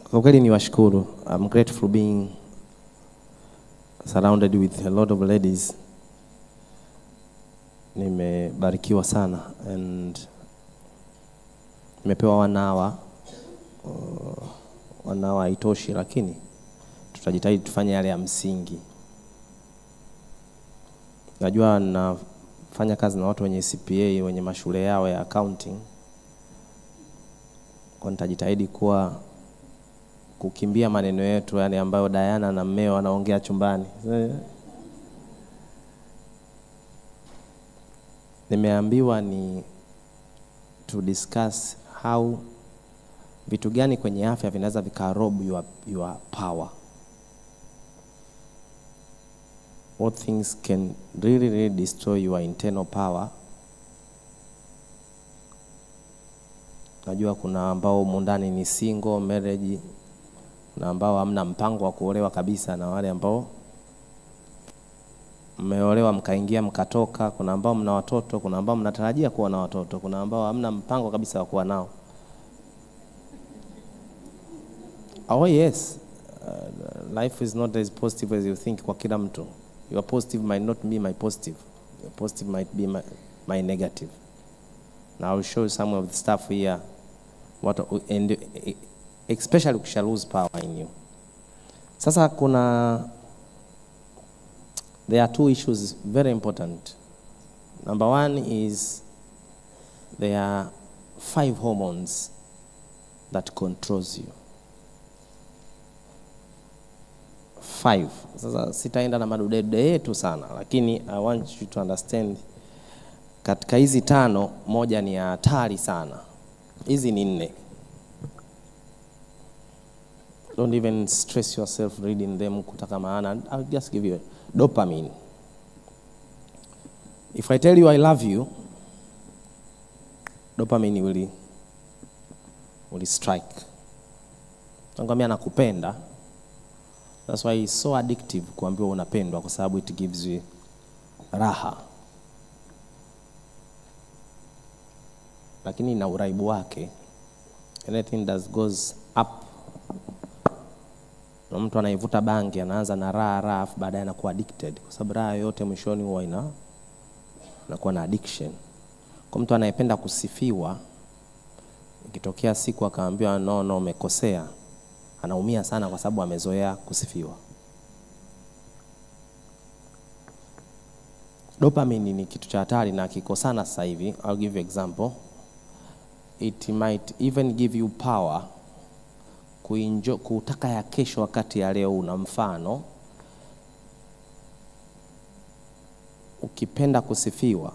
Kwa kweli ni washukuru. I'm grateful being surrounded with a lot of ladies. Nimebarikiwa sana and nimepewa wanawa uh, wanawa haitoshi, lakini tutajitahidi tufanye yale ya msingi. Najua nafanya kazi na watu wenye CPA wenye mashule yao ya accounting, kwa nitajitahidi kuwa kukimbia maneno yetu yani ambayo Diana na mmeo wanaongea chumbani. Nimeambiwa ni to discuss how vitu gani kwenye afya vinaweza vikarob your, your power. What things can really, really destroy your internal power. Najua kuna ambao humu ndani ni single marriage na ambao hamna mpango wa kuolewa kabisa, na wale ambao mmeolewa mkaingia mkatoka. Kuna ambao mna watoto, kuna ambao mnatarajia kuwa na watoto, kuna ambao hamna mpango kabisa wa kuwa nao. Oh yes, uh, life is not as positive as you think kwa kila mtu. Your positive might not be my positive. Your positive might be my, my negative. Now I will show you some of the stuff here. What, and especially ukisha lose power in you. Sasa kuna there are two issues very important. Number one is there are five hormones that controls you. Five. Sasa sitaenda na madudedude yetu sana, lakini I want you to understand katika hizi tano, moja ni ya hatari sana. Hizi ni nne. Don't even stress yourself reading them kutaka maana. I'll just give you dopamine. If I tell you I love you, dopamine will, will strike. Nakwambia nakupenda. That's why it's so addictive kuambiwa unapendwa kwa sababu it gives you raha. Lakini ina uraibu wake. Anything that goes up na mtu anayevuta bangi anaanza na raha raha, afu baadaye anakuwa addicted, kwa sababu raha yote mwishoni huwa ina anakuwa na addiction. Kwa mtu anayependa kusifiwa, ikitokea siku akaambiwa no, no, umekosea, anaumia sana, kwa sababu amezoea kusifiwa. Dopamine ni kitu cha hatari na kikosana sasa hivi. I'll give you example. It might even give you power kuinjo, kutaka ya kesho wakati ya leo una. Mfano, ukipenda kusifiwa,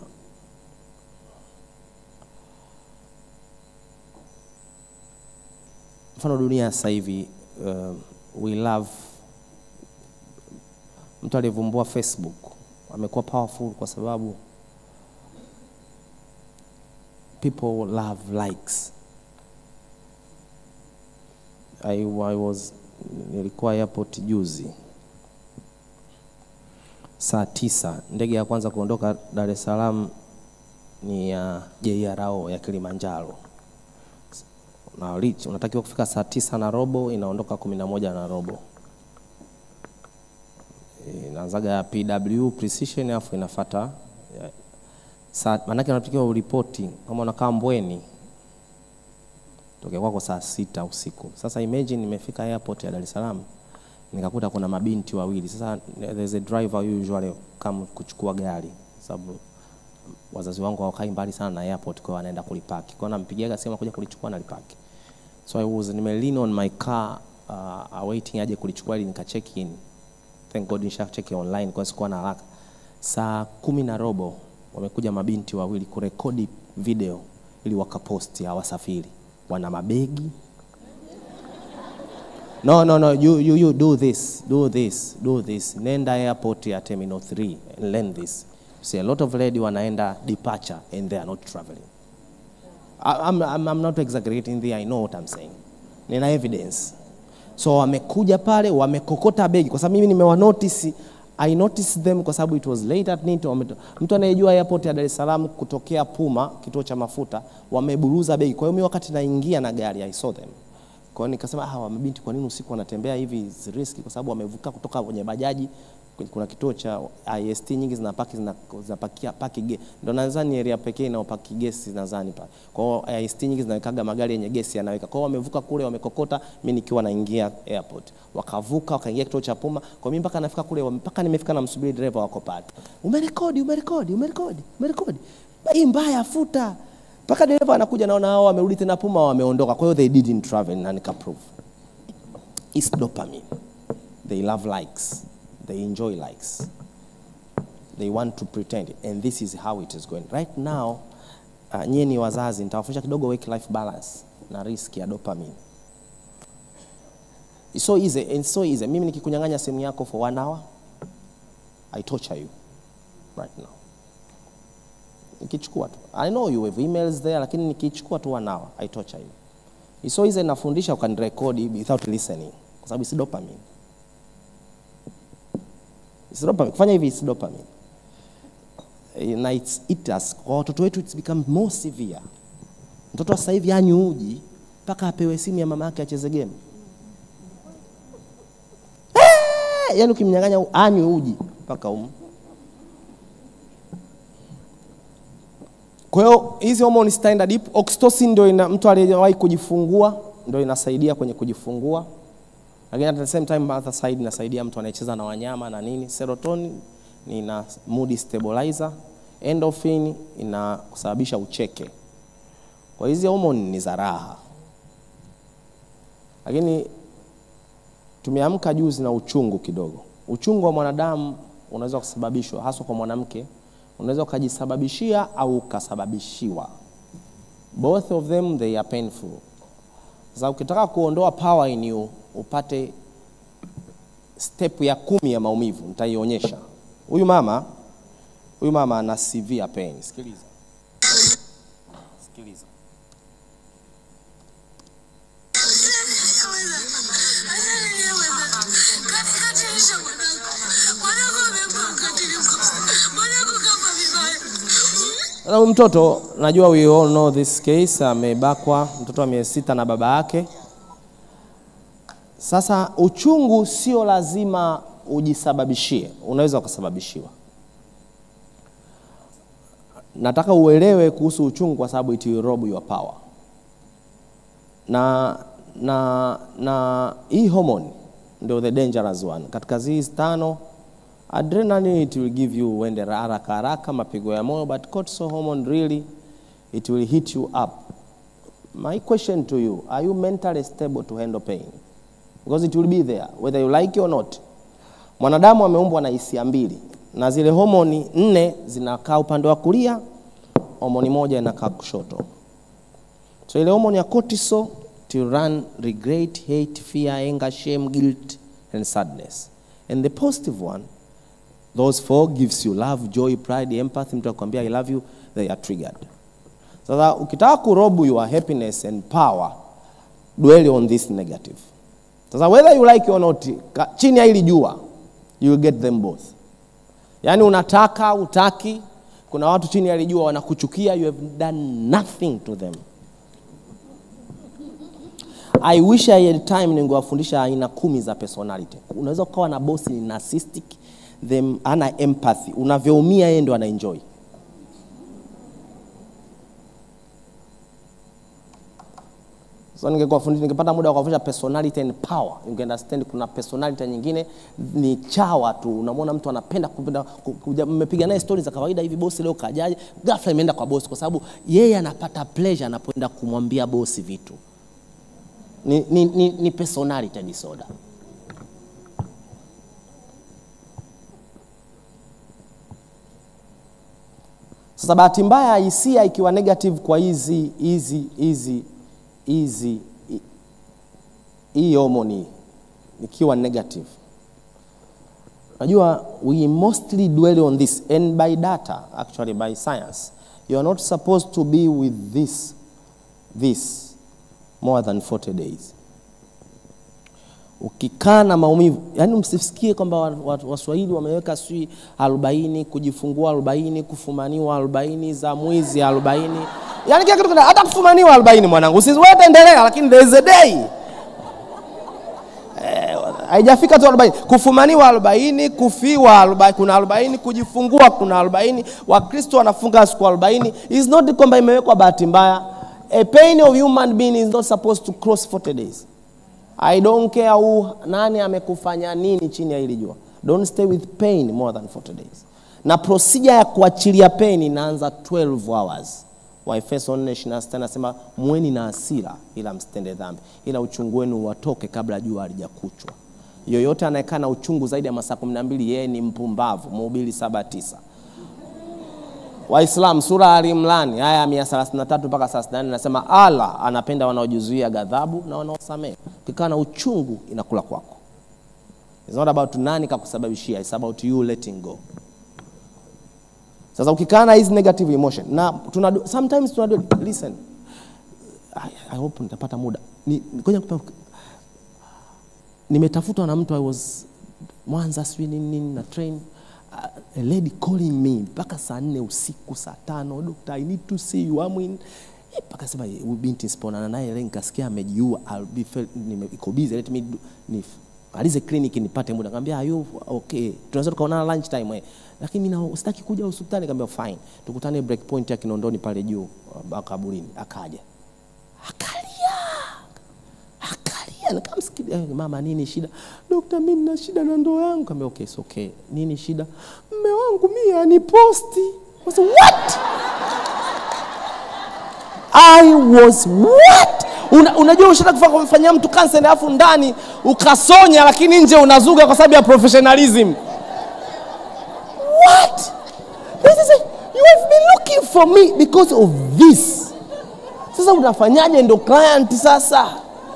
mfano dunia sasa hivi uh, we love, mtu aliyevumbua Facebook amekuwa powerful kwa sababu people love likes I, I was nilikuwa airport juzi saa tisa, ndege ya kwanza kuondoka Dar es Salaam ni ya JRO ya Kilimanjaro na reach, unatakiwa kufika saa tisa na robo, inaondoka kumi na moja na robo. Inaanzaga ya PW precision afu inafata saa, maanake unatakiwa uripoti kama unakaa Mbweni tokea kwako saa sita usiku. Sasa imagine nimefika airport ya Dar es Salaam nikakuta kuna mabinti wawili. Sasa there's a driver usually kama kuchukua gari, sababu wazazi wangu hawakai mbali sana na airport, kwa anaenda kulipaki, kwa nampigiaga simu kuja kulichukua na lipaki. So I was nime lean on my car uh, awaiting aje kulichukua ili nika check in. Thank God nisha check online kwa sikuwa na haraka. Saa kumi na robo wamekuja mabinti wawili kurekodi video ili wakaposti hawasafiri wana mabegi no, no, no. You, you, you do this, do this, do this. Nenda airport ya terminal 3 and learn this. See, a lot of lady wanaenda departure and they are not traveling. I, I'm, I'm, I'm not exaggerating there, I know what I'm saying. Nina evidence. So wamekuja pale wamekokota begi, kwa sababu mimi nimewa notice I noticed them kwa sababu it was late at night. Mtu anayejua airport ya Dar es Salaam kutokea Puma kituo cha mafuta wameburuza begi. Kwa hiyo mimi wakati naingia na gari I saw them Kwa hiyo nikasema ah, mabinti kwa nini usiku wanatembea hivi is risky kwa sababu wamevuka kutoka kwenye bajaji kwenye- kuna kituo cha IST nyingi zinapaki zina- zinapakia paki ge, ndo nadhani area pekee inayopaki gesi nadhani pale. Kwa hiyo IST nyingi zinawekaga magari yenye gesi yanaweka. Kwa hiyo wamevuka kule wamekokota, mimi nikiwa naingia airport. Wakavuka wakaingia kituo cha Puma. Kwa mimi mpaka nafika kule mpaka nimefika namsubiri dereva wako pale. Umerekodi, umerekodi, umerekodi, umerekodi. Hii mbaya futa. Mpaka dereva anakuja naona hao wamerudi tena Puma wameondoka. Kwa hiyo they didn't travel na nikaprove. It's dopamine. They love likes. They enjoy likes. They want to pretend. And this is how it is going. Right now, uh, nyie ni wazazi, nitawafundisha kidogo work life balance na risk ya dopamine. It's so easy. It's so easy. Mimi nikikunyang'anya simu yako for one hour, I torture you right now. Nikichukua tu. I know you have emails there, lakini nikichukua tu one hour, I torture you. It's so easy nafundisha ukanirekodi without listening kwa sababu it's dopamine. It's dopamine. Kufanya hivi it's dopamine. Eh, Na it's it has kwa watoto wetu it's become more severe. Mtoto wa sasa hivi anywi uji mpaka apewe simu ya mama yake acheze game. Eh, yaani ukimnyang'anya anywi uji mpaka um. Kwa hiyo hizi hormone zitaenda deep. Oxytocin ndio ina mtu aliyewahi kujifungua ndio inasaidia kwenye kujifungua, lakini at the same time other side inasaidia mtu anayecheza na wanyama na nini. Serotonin ni ina mood stabilizer, endorphin ina kusababisha ucheke. Kwa hizi hormone ni za raha, lakini tumeamka juzi na uchungu kidogo. Uchungu wa mwanadamu unaweza kusababishwa haswa kwa mwanamke, unaweza ukajisababishia au ukasababishiwa. Both of them they are painful. Sasa ukitaka kuondoa power in you, upate step ya kumi ya maumivu, nitaionyesha. Huyu mama huyu mama ana severe pain. Sikiliza, sikiliza. Sasa huyu mtoto najua we all know this case, amebakwa mtoto wa miezi sita na baba yake. Sasa uchungu sio lazima ujisababishie, unaweza ukasababishiwa. Nataka uelewe kuhusu uchungu kwa sababu it will rob your power. Na na na hii hormone ndio the dangerous one. Katika hizi tano adrenaline it will give you uende haraka haraka mapigo ya moyo but cortisol hormone really it will hit you up. My question to you, are you mentally stable to handle pain? Because it will be there whether you like it or not. Mwanadamu ameumbwa na hisia mbili na zile homoni nne zinakaa upande wa kulia, homoni moja inakaa kushoto. So ile homoni ya cortisol to run regret, hate, fear, anger, shame, guilt and sadness. And the positive one those four gives you love, joy, pride, empathy. Mtu akwambia I love you, they are triggered. Sasa ukitaka kurobu your happiness and power, dwell on this negative. Sasa whether you like it or not, ka- chini ya hili jua, you will get them both. Yaani unataka utaki, kuna watu chini ya hili jua wanakuchukia, you have done nothing to them. I wish I had time ningewafundisha aina kumi za personality. Unaweza ukawa na bosi ni narcissistic, them ana empathy, unavyoumia yeye ndo ana enjoy. So ningekuwafundisha ningepata muda wa kuwafundisha personality and power. You can understand kuna personality nyingine ni chawa tu. Unamwona mtu anapenda kupenda ku- kuja mmepiga naye stories za kawaida hivi bosi leo kajaje? Ghafla imeenda kwa bosi kwa sababu yeye anapata pleasure anapoenda kumwambia bosi vitu. Ni, ni, ni, ni personality disorder. Sasa bahati mbaya hisia ikiwa negative kwa hizi hizi hizi hizi hi- hii homoni ikiwa negative, najua we mostly dwell on this and by data actually by science you are not supposed to be with this this more than 40 days ukikaa na maumivu yani msisikie kwamba wa- wa- waswahili wameweka sijui arobaini kujifungua arobaini kufumaniwa arobaini za mwizi arobaini yani kila kitu kina- hata kufumaniwa arobaini mwanangu usiwete endelea lakini there is a day haijafika tu 40 kufumaniwa 40 kufiwa 40 kuna 40 kujifungua kuna 40 wakristo wanafunga siku 40 is not kwamba imewekwa bahati mbaya a pain of human being is not supposed to cross 40 days i don't care who nani amekufanya nini chini ya hili jua don't stay with pain more than 40 days na procedure ya kuachilia pain inaanza 12 hours waefeso 4:26 anasema mweni na hasira ila msitende dhambi ila uchungu wenu watoke kabla jua halijakuchwa yoyote anayekaa na uchungu zaidi ya masaa 12 yeye ni mpumbavu mhubiri 7:9 Waislamu sura ya Al-Imran aya ya 133 mpaka 34 nasema Allah anapenda wanaojizuia ghadhabu na wanaosamehe. Ukikaa na uchungu inakula kwako. It's not about nani kakusababishia, it's about you letting go. Sasa ukikaa na hizi negative emotion na tunadu, sometimes tunadu, listen I, I hope nitapata muda ni, ngoja nikupe nimetafutwa na mtu I was Mwanza sijui nini nini na train uh, a lady calling me mpaka saa nne usiku saa tano doctor I need to see you I'm in Eh, mpaka sema huyu binti siponana naye leo nikasikia amejiua I'll be fel- nime- iko busy let me do, ni alize clinic nipate muda nikamwambia are you okay tunaweza tukaonana lunch time eh lakini mimi na- sitaki kuja hospitali nikamwambia fine tukutane break point ya Kinondoni pale juu uh, kaburini akaja akalia akalia nikamsikia "Eh, mama nini shida dokta mimi nina shida na ndoa yangu kaambia okay it's okay nini shida mme wangu mimi aniposti I was what I was what Una, unajua ushataka kufa- kumfanyia mtu kansa alafu ndani ukasonya lakini nje unazuga kwa sababu ya professionalism what this is a, you have been looking for me because of this sasa unafanyaje ndo client sasa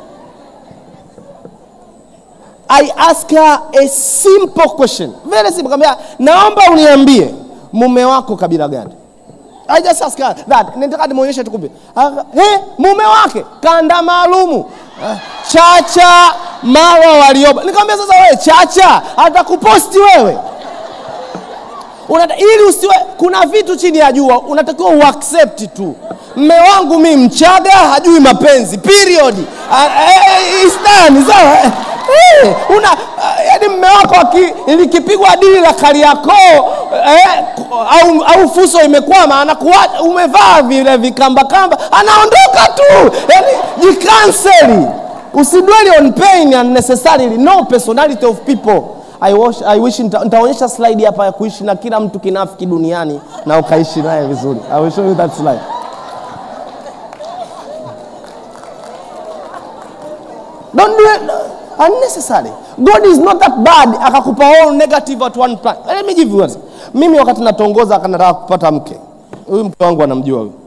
I ask her a simple question very simple kambia naomba uniambie mume wako kabila gani I just ask her that nataka nimuonyeshe tukupe he mume wake kanda maalumu Ah, chacha mawa walioba nikamwambia sasa wewe chacha atakuposti wewe Unata, ili usiwe kuna vitu chini ya jua unatakiwa uaccept tu mme wangu mi mchaga hajui mapenzi period Ah, eh, is done, sawa Eh, eh, una ah, yaani mme wako aki- likipigwa dili la kariakoo eh, au, au fuso imekwama anakuwa umevaa vile vikambakamba anaondoka tu yaani jikanseli usidweli on pain unnecessarily no personality of people I, wish, I wish nita- nitaonyesha slide hapa ya kuishi na kila mtu kinafiki duniani na ukaishi naye vizuri I will show you that slide don't do it unnecessary god is not that bad akakupa all negative at one time let me give you one. mimi wakati natongoza akanataka kupata mke huyu mke wangu anamjua huyu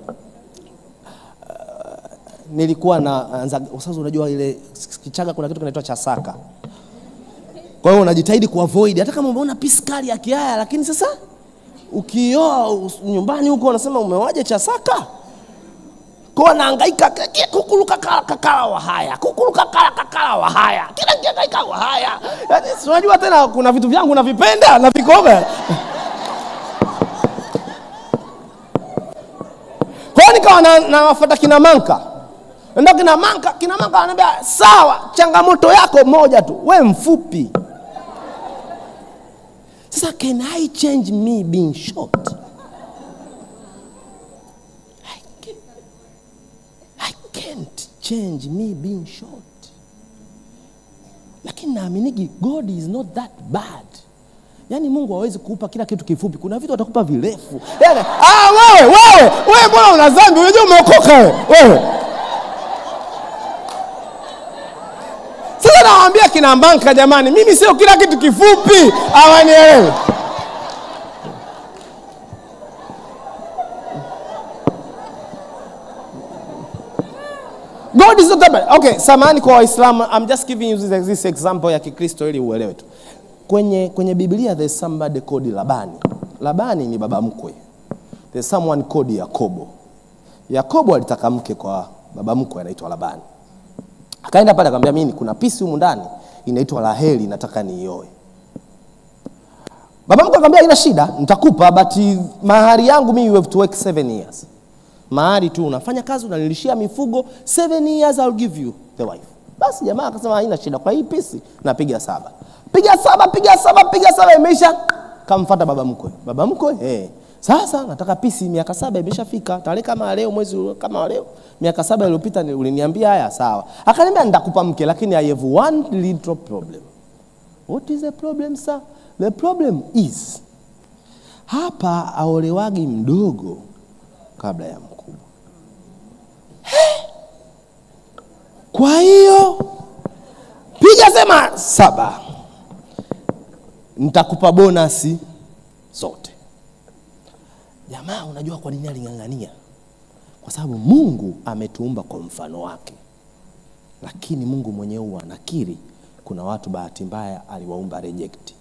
nilikuwa na anza sasa unajua ile kichaga kuna kitu kinaitwa chasaka kwa hiyo unajitahidi kuavoid hata kama umeona piskali ya kiaya lakini sasa ukioa us- nyumbani huko unasema umewaje chasaka kwa naangaika ki- kukulu kakala kakala wa haya kukulu kakala kakala wa haya kila kiangaika wa haya Yaani, si unajua tena kuna vitu vyangu navipenda na vikoga kwa hiyo nikawa na- nawafuata kina manka enda kina manka kina manka ananiambia sawa changamoto yako moja tu we mfupi sasa can i change me being short I can't, I can't change me being short lakini naaminiki god is not that bad yaani mungu hawezi kuupa kila kitu kifupi kuna vitu atakupa virefu yaani, ah, wewe wewe wewe mbona una dhambi unajua umeokoka wewe wewe sasa nawaambia kina mbanka jamani mimi sio kila kitu kifupi awanielewe God is not that bad. Okay, samahani kwa Waislamu, I'm just giving you this, this example ya Kikristo ili uelewe tu. Kwenye kwenye Biblia there's somebody called Labani. Labani ni baba mkwe. There's someone called Yakobo. Yakobo alitaka mke kwa baba mkwe anaitwa Labani. Akaenda pale akamwambia mimi kuna pisi humu ndani inaitwa Raheli nataka niioe. Baba mkwe akamwambia ina shida, nitakupa but mahari yangu mimi you have to work seven years. Mahari tu unafanya kazi unanilishia mifugo seven years I'll give you the wife. basi jamaa akasema haina shida kwa hii pisi napiga saba piga saba piga saba piga saba imeisha kamfata baba mkwe baba mkwe hey. sasa nataka pisi miaka saba imeshafika tarehe kama leo mwezi huu kama leo miaka saba iliyopita ni- uliniambia haya sawa akaniambia nitakupa mke lakini i have one little problem what is the problem sir the problem is hapa aolewagi mdogo kabla ya mkubwa He! kwa hiyo piga sema saba nitakupa bonasi zote jamaa unajua kwa nini aling'ang'ania kwa sababu mungu ametuumba kwa mfano wake lakini mungu mwenyewe huwa anakiri kuna watu bahati mbaya aliwaumba reject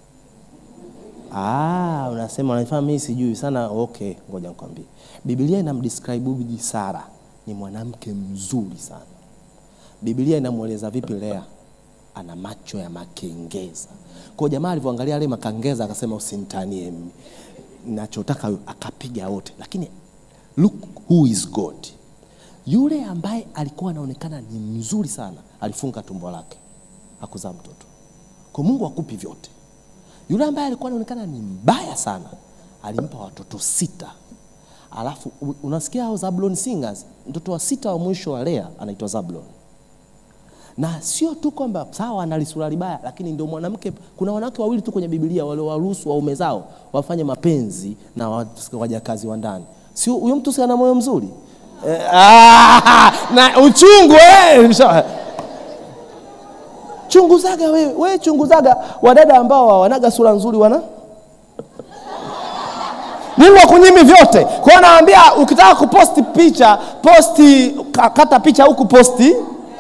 Ah, unasema unanifanya mimi sijui sana. Okay, ngoja nikwambie. Biblia inamdescribe Bibi Sara ni mwanamke mzuri sana. Biblia inamweleza vipi Lea? Ana macho ya makengeza. Kwa hiyo jamaa alivyoangalia yale makengeza akasema usinitanie mimi. Nachotaka akapiga wote. Lakini look who is God. Yule ambaye alikuwa anaonekana ni mzuri sana alifunga tumbo lake. Hakuzaa mtoto. Kwa Mungu akupi vyote. Yule ambaye alikuwa anaonekana ni mbaya sana alimpa watoto sita. Alafu u- unasikia hao Zablon singers, mtoto wa sita wa mwisho wa Lea anaitwa Zablon. Na sio tu kwamba sawa ana lisura libaya, lakini ndio mwanamke. Kuna wanawake wawili tu kwenye Biblia waliowaruhusu waume zao wafanye mapenzi na wa- wajakazi wa ndani. Sio huyo mtu si ana moyo mzuri eh, ah, na uchungu eh, msha- chunguzaga wewe wewe chunguzaga wadada ambao hawanaga sura nzuri wana Mungu akunyimi vyote. Kwa hiyo naambia ukitaka kuposti picha, posti ka- kata picha huku posti.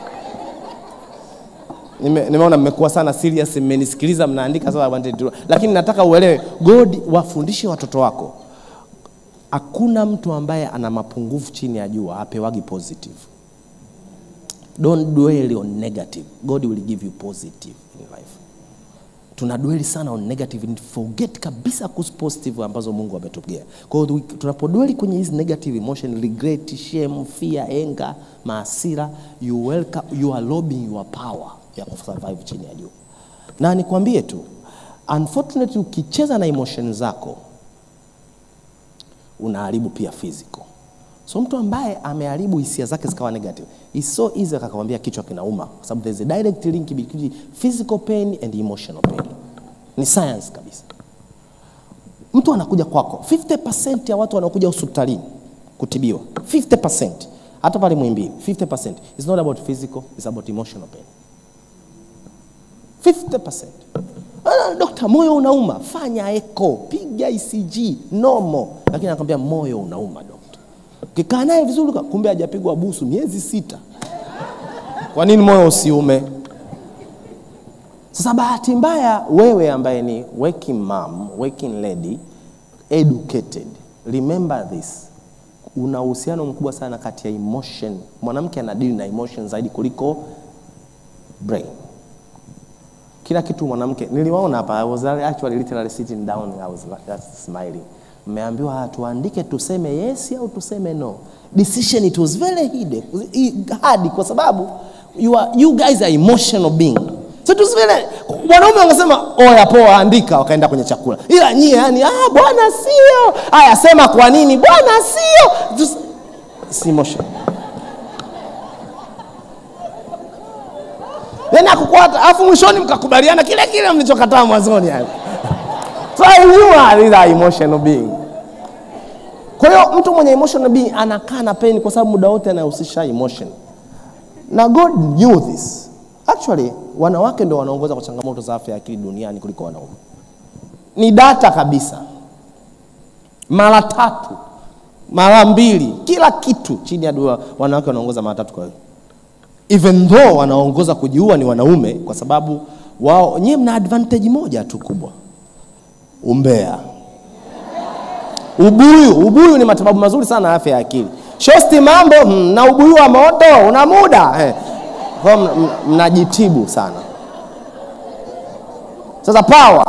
Nime, nimeona mmekuwa sana serious, mmenisikiliza mnaandika sasa wanted to- lakini nataka uelewe God wafundishe watoto wako. Hakuna mtu ambaye ana mapungufu chini ya jua apewagi positive. Don't dwell on negative. God will give you positive in life. Tunadweli sana on negative and forget kabisa kuhusu positive ambazo Mungu ametugea. Kwa hiyo tunapodweli kwenye hizi negative emotion, regret, shame, fear, anger, maasira, you welcome, you are lobbying your power ya kusurvive chini ya jua. Na nikwambie tu, unfortunately ukicheza na emotion zako unaharibu pia physical. So mtu ambaye ameharibu hisia zake zikawa negative, it's so easy akakwambia kichwa kinauma, kwa sababu there's a direct link between physical pain and emotional pain. Ni science kabisa. Mtu anakuja kwako, 50% ya watu wanaokuja hospitalini kutibiwa, 50% hata pale Muhimbili, 50% is not about physical, it's about emotional pain. 50%. Ah, Dokta, moyo unauma, fanya echo, piga ECG, normal. Lakini anakwambia moyo unauma dokta. Ukikaa naye vizuri, kumbe hajapigwa busu miezi sita. Kwa nini moyo usiume? Sasa bahati mbaya, wewe ambaye ni working mom, working lady, educated, remember this, una uhusiano mkubwa sana kati ya emotion. Mwanamke anadili na emotion zaidi kuliko brain kila kitu mwanamke niliwaona hapa I was actually literally sitting down I was just smiling mmeambiwa "Ah, tuandike tuseme yes au tuseme no decision it was very hard, hard kwa sababu you, are, you guys are emotional being so it was very wanaume wangesema oya poa andika wakaenda kwenye chakula ila nyie yani ah bwana sio haya sema kwa nini bwana sio Just- it's emotion then akukwata afu mwishoni mkakubaliana kile kile mlichokataa mwanzoni hapo so you are these are emotional being kwa hiyo mtu mwenye emotional being anakaa na pain kwa sababu muda wote anahusisha emotion na god knew this actually wanawake ndio wanaongoza kwa changamoto za afya ya akili duniani kuliko wanaume ni data kabisa mara tatu mara mbili kila kitu chini ya dua wanawake wanaongoza mara tatu kwa hiyo even though wanaongoza kujiua ni wanaume kwa sababu wao nyie mna advantage moja tu kubwa umbea ubuyu ubuyu ni matibabu mazuri sana ya afya ya akili shosti mambo mm, na ubuyu wa moto una muda eh. Kwa hiyo mna- mna- mnajitibu sana sasa power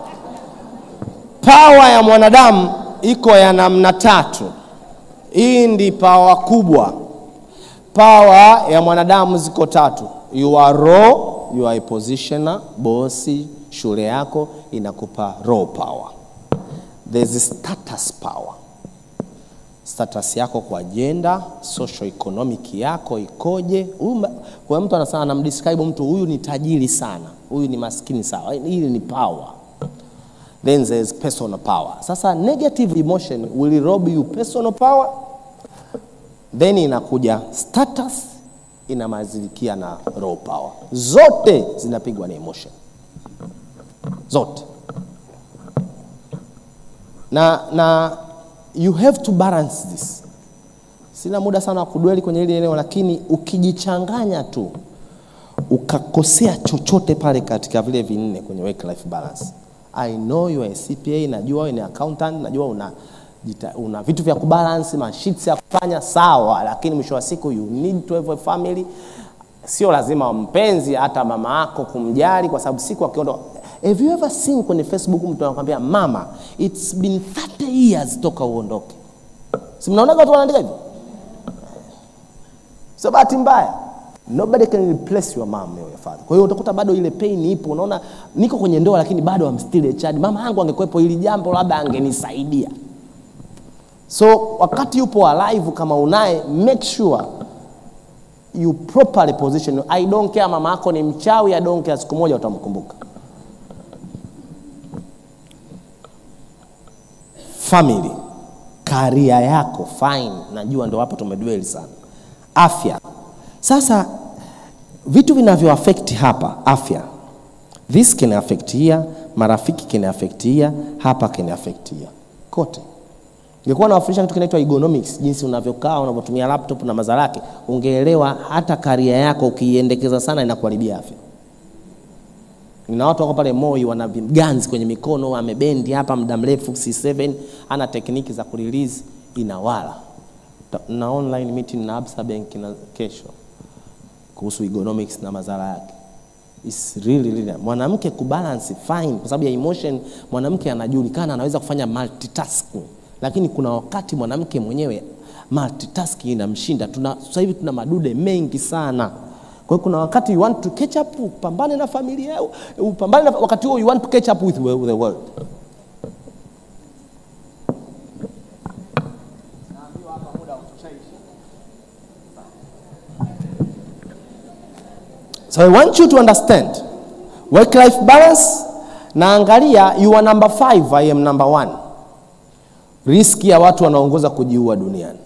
power ya mwanadamu iko ya namna tatu hii ndi power kubwa pawa ya mwanadamu ziko tatu you are raw, you are a positioner, bosi, shule yako inakupa raw power. There's status power. Status yako kwa gender, social economic yako ikoje? Huyu ma- Kwa mtu anasema anamdescribe mtu huyu ni tajiri sana, huyu ni maskini sawa. Hili ni power. Then there's personal power. Sasa negative emotion will rob you personal power then inakuja status inamazilikia na raw power zote zinapigwa na emotion zote na, na you have to balance this sina muda sana wa kudweli kwenye hili eneo lakini ukijichanganya tu ukakosea chochote pale katika vile vinne kwenye work life balance i know you are a cpa najua wewe ni accountant najua una jita, una vitu vya kubalance masheets ya kufanya sawa lakini mwisho wa siku you need to have a family sio lazima mpenzi hata mama yako kumjali kwa sababu siku akiondoka have you ever seen kwenye facebook mtu anakwambia mama it's been 30 years toka uondoke si mnaonaga watu wanaandika hivyo sio bahati mbaya nobody can replace your mom or your father kwa hiyo utakuta bado ile pain ipo unaona niko kwenye ndoa lakini bado I'm still a child mama yangu angekuwepo hili jambo labda angenisaidia so wakati yupo alive kama unaye make sure you properly position i don't care mama yako ni mchawi i don't care siku moja utamkumbuka family karia yako fine najua ndo hapo tumedweli sana afya sasa vitu vinavyo affect hapa afya this can affect here marafiki can affect here hapa can affect here kote Ningekuwa nawafundisha kitu kinaitwa ergonomics, jinsi unavyokaa unavyotumia laptop na madhara yake, ungeelewa hata karia yako ukiiendekeza sana inakuharibia afya. Nina watu wako pale Moi wana ganzi kwenye mikono, amebendi hapa muda mrefu C7, ana tekniki za kurelease inawala. Ta- Na online meeting na Absa Bank na kesho kuhusu ergonomics na madhara yake. It's really, really. Mwanamke kubalance fine kwa sababu ya emotion, mwanamke anajulikana anaweza kufanya multitasking, lakini kuna wakati mwanamke mwenyewe multitasking inamshinda. Tuna sasa hivi tuna madude mengi sana. Kwa hiyo kuna wakati you want to catch up, upambane na familia, upambane na wakati huo you want to catch up with the world. So I want you to understand work life balance. Naangalia you are number five, I am number one. Riski ya watu wanaongoza kujiua duniani,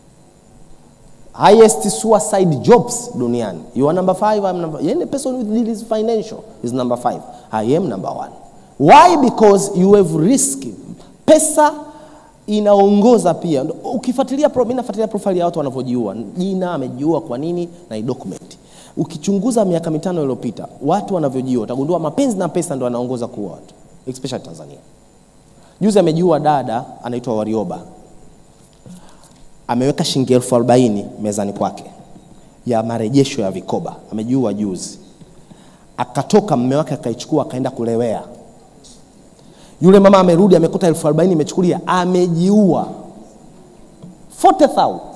highest suicide jobs duniani. You are number five, I am number. Yani person with deals financial is number five. I am number one. Why? Because you have risk. Pesa inaongoza pia. Ukifuatilia pro, mimi nafuatilia profile ya watu wanavyojiua, jina amejiua kwa nini na document ukichunguza miaka mitano iliyopita watu wanavyojiua utagundua mapenzi na pesa ndo anaongoza kuua watu especially Tanzania. Juzi amejiua dada anaitwa Warioba, ameweka shilingi elfu arobaini mezani kwake ya marejesho ya vikoba, amejiua juzi. Akatoka mme wake akaichukua akaenda kulewea. Yule mama amerudi amekuta elfu arobaini imechukulia, amejiua 40,000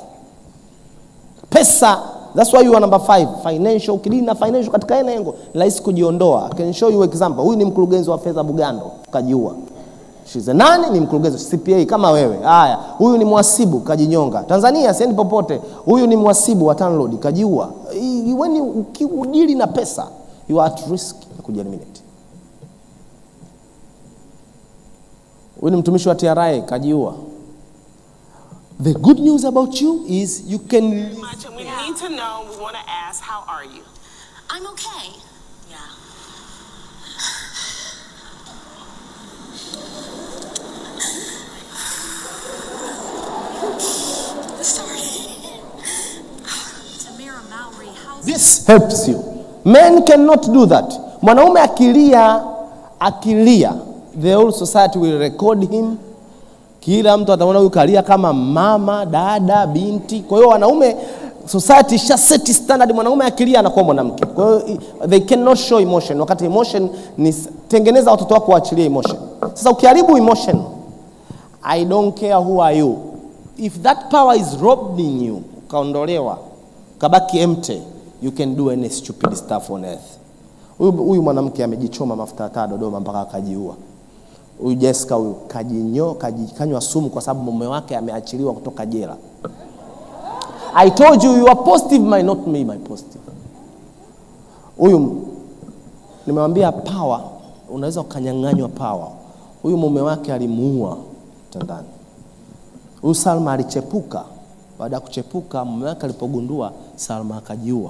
pesa That's why you are number five. Financial, ukidili na financial katika ene engo, ni rahisi kujiondoa. I can show you example. Huyu ni mkurugenzi wa fedha Bugando, kajiua. She's a nani? Ni mkurugenzi CPA kama wewe. Haya, huyu ni mwasibu kajinyonga. Tanzania siendi popote. Huyu ni mwasibu wa TANROADS kajiua. I- When you ukidili na pesa, you are at risk ya kujieliminate. Huyu ni mtumishi wa TRA kajiua. The good news about you is you can much, and we need to know. We want to ask, how are you? I'm okay. Yeah. Sorry. Tamara Mowry, how's This helps you. Men cannot do that. Mwanaume akilia, akilia, the whole society will record him. Kila mtu ataona huyu kalia kama mama, dada, binti. Kwa hiyo wanaume society isha set standard, mwanaume akilia anakuwa mwanamke. Kwa hiyo i- they cannot show emotion, wakati emotion ni s- tengeneza watoto wako waachilie emotion. Sasa ukiharibu emotion, I don't care who are you. If that power is robbed in you, ukaondolewa, ukabaki empty, you can do any stupid stuff on earth. Huyu huyu mwanamke amejichoma mafuta ya taa Dodoma mpaka akajiua. Huyu Jessica huyu kajinyo kaji- kanywa sumu kwa sababu mume wake ameachiliwa kutoka jela. I told you you are positive might not be my positive. Huyu nimewambia power, unaweza ukanyang'anywa power. Huyu mume wake alimuua mtandani. Huyu Salma alichepuka. Baada ya kuchepuka, mume wake alipogundua, Salma akajiua.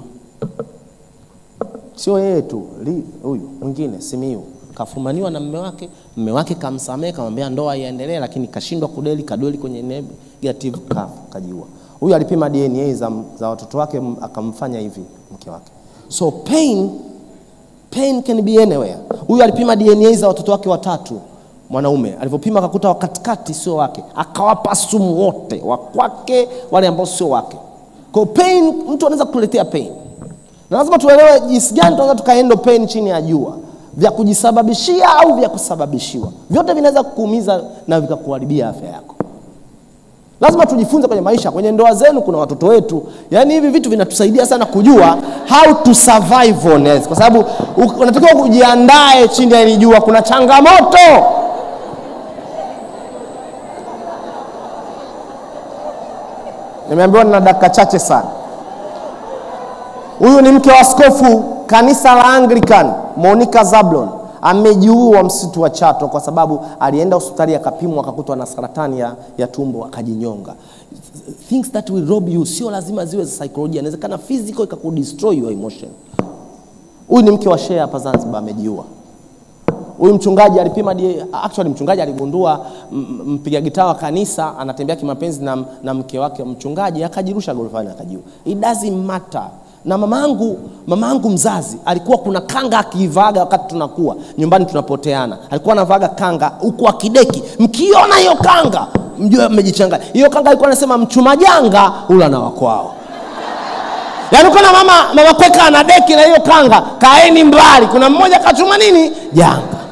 Sio yeye tu, li- huyu mwingine Simiyu kafumaniwa na mume wake, mume wake kamsamehe, kamwambia ndoa iendelee, lakini kashindwa kudeli, kadeli kwenye negative, ka, kajiua. Huyu alipima DNA za, za watoto wake, m- akamfanya hivi mke wake. So pain pain can be anywhere. Huyu alipima DNA za watoto wake watatu mwanaume, alivyopima akakuta wa katikati sio wake, akawapa sumu wote wa kwake, wale ambao sio wake. Kwa hiyo pain, mtu anaweza kutuletea pain, na lazima tuelewe jinsi gani tunaweza tukaendo pain chini ya jua, vya kujisababishia au vya kusababishiwa, vyote vinaweza kukuumiza na vikakuharibia afya yako. Lazima tujifunze kwenye maisha, kwenye ndoa zenu, kuna watoto wetu. Yaani hivi vitu vinatusaidia sana kujua how to survive on earth, kwa sababu u- unatakiwa kujiandae chini ya hili jua, kuna changamoto. Nimeambiwa nina dakika chache sana. Huyu ni mke wa askofu kanisa la Anglican Monica Zablon amejiua msitu wa Chato kwa sababu alienda hospitali akapimwa akakutwa na saratani ya, ya tumbo akajinyonga. Things that will rob you sio lazima ziwe za saikolojia, inawezekana physical ikakudestroy your emotion. Huyu ni mke wa shehe hapa Zanzibar amejiua. Huyu mchungaji alipima DNA, actually mchungaji aligundua m- m- mpiga gitaa wa kanisa anatembea kimapenzi na, na mke wake mchungaji, akajirusha gorofani akajiua. It doesn't matter. Na mamangu mamangu mzazi alikuwa kuna kanga akiivaga wakati tunakuwa nyumbani tunapoteana, alikuwa anavaga kanga huku akideki. Mkiona hiyo kanga mjue mmejichanganya. Hiyo kanga alikuwa anasema mchuma janga ula na wakwao. Yaani kuna mama mama kweka ana deki na hiyo kanga, kaeni mbali. Kuna mmoja kachuma nini janga.